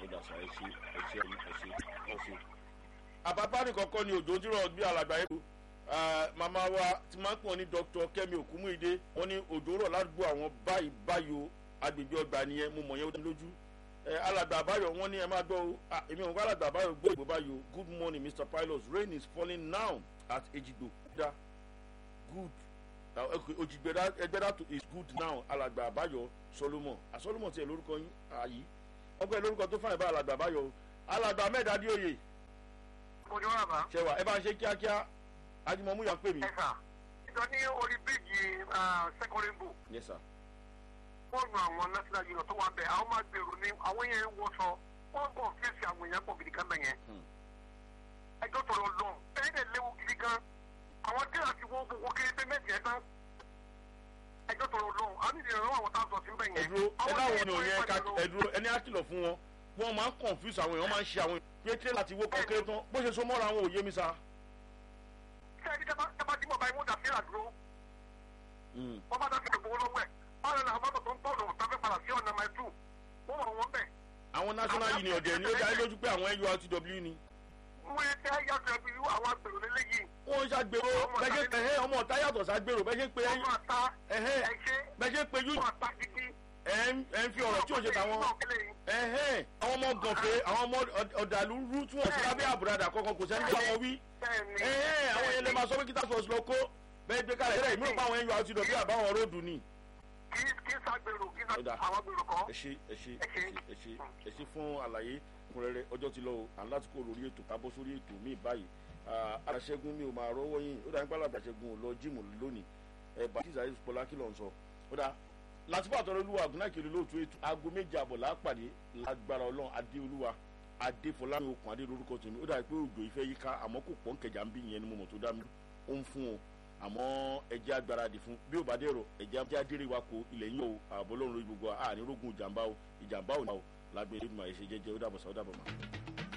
ó dà sá ẹ ṣe ẹ ṣe ẹ ṣe ẹ ṣe. àbábá nìkan kọ́ ni òjò tí rọ̀ bí alàgbà yẹn màmá wa ti máa ń pọ̀ ní dr kemi okunmuide wọ́n ní òjò rọ̀ ládùúgbò àwọn báyìí báyìí o agbègbè ọgbà nìyẹn mo mọ̀ yẹn ó dá lójú alàgbà àbáyọ wọn ní ẹ máa gbọ́ o èmi ò ń gbọ́ alàgbà àbáyọ gbọ́ ìbò báyìí o good morning mr pilot rain is falling now at ejigbo da good ojigbera ẹgbẹ́dá is good now alàgbà àbáyọ solomon àsolomon tiẹ̀ lórúkọ yín àyí ọgbẹ́ lórúkọ tó fàyè bá alàgbà àbáyọ o alàgbà mẹ́ẹ̀dá dí òye ojú ọ̀rọ̀ bá. ṣẹwà ẹ bá ń ṣe kíákíá ajimọ̀mú yà ń pè mí. ẹ sà ìjọ ní orí bíríìjì sẹkọrìbù yes sir. fóònù àwọn national union tó wà bẹ àwọn máa gbèrò ní àwọn yẹn ń wọṣọ wọn kàn fèsì àwọn èèyàn pọ̀ gidi kan bẹ̀ yẹn. ẹjọ́ tọrọ lọ bẹ́ẹ̀ dẹ̀ léwu gidi gan àwọn tí àti wọ́n gbogbo kéré pé méjì ẹ̀ tán ẹjọ́ tọrọ lọ àwọn ìdílé rẹ̀ àwọn táwọn sọ sí bẹ̀ yẹn. ẹdúró ẹ láwọn ènìyàn yẹn ká ẹdúró ẹni á kìlọ̀ fún wọn wọn máa ń confuse àwọn èèyàn máa ń ṣe àwọn pé tírélà ti wó kọ́kéré tán bó ṣe so mọ́ra àwọn òye mi sa. sẹ́ẹ̀dì tábà tí mo bá imú dà sí àdúró wọ́n bá dá sí gbogbo lọ́wọ́ ẹ̀ báwo ni àwọn mọ́tò tó ń tọ̀nù tàbí padà sí ọ̀nà máa tù wọ́n wọ̀ wọ́n bẹ̀. àwọn national union dẹ̀ ni ó dá lójú pé àwọn nurtw ni. wọ́n yẹ kí yàtọ̀ ẹbí àwọn agbèrò lélẹ́yìí. wọ́n ń ṣàgbèrò bẹ́ẹ̀ ṣe ẹ̀hẹ́ ọmọ ọ̀tá yàtọ̀ ṣàgbèrò bẹ́ẹ̀ ṣe pé ọmọ ọ̀tá ẹ̀hẹ́ ẹ̀ṣẹ́ bẹ́ẹ̀ ṣe pé yú ọmọ ọ̀tá gidi. ẹ̀ ń fi ọ̀rọ̀ tí ò ṣe tàwọn ẹ̀hẹ́ àwọn ọmọ gànfẹ́ àwọn ọmọ ọ̀dàlú rú tí wọ́n ti lábẹ́ àbúradà kankan kò sẹ́ni bá wọn wí ẹ̀hẹ́ àwọn yẹn lè máa sọ pé kí táṣọ lọ kó bẹ́ẹ̀ gbé kalẹ̀ tẹ́lẹ̀ ìmúlò pa àwọn nurtw bí àbáwọn róòdù ni kì í ṣàgbèrò kì í ṣàgbèrò gbèrò kọ́. ẹ ṣe ẹ ṣe ẹ ṣe ẹ ṣe ẹ ṣe fún àlàyé kúnrẹ́rẹ́ ọjọ́ ti lọ o à ń láti kó lórí ètò ká bọ́ sórí ètò míì báyìí àṣẹgun mi ò máa rọ́wọ́ yín ó dàbí pálọ̀ àṣẹgun ò lọ jíìmù lónìí ẹ bàtíza ìpọlá kí ló ń sọ ó dà látìpọ̀ àtọ́rọ́ olúwa àgùnnákiri lóòtú ètò aago méje àbọ̀ lápàdé lágbára ọlọ́run adé olúwa adé fọlámi okùn adé lórúkọ tèmi ó dàbí pé òjò ìfẹ́ yíká àmọ́ kò pọ́n kẹjà ń bí ìyẹn ni mo mọ̀ tó dá mi ó ń fún o àmọ́ ẹjẹ́ agbáradì fún bí ó bá dẹ̀rọ ẹjẹ́ ajá dérè wa kó ilẹ̀ yín o àbọ̀ lọ́run lórí gbogbo ànírógún ìjàmbá o ìjàmbá ò náà o lágbèrè ìdùnnú àyẹ̀ṣe jẹ́jẹ́ ó dàbọ̀ sá ó dàbọ̀ mọ́.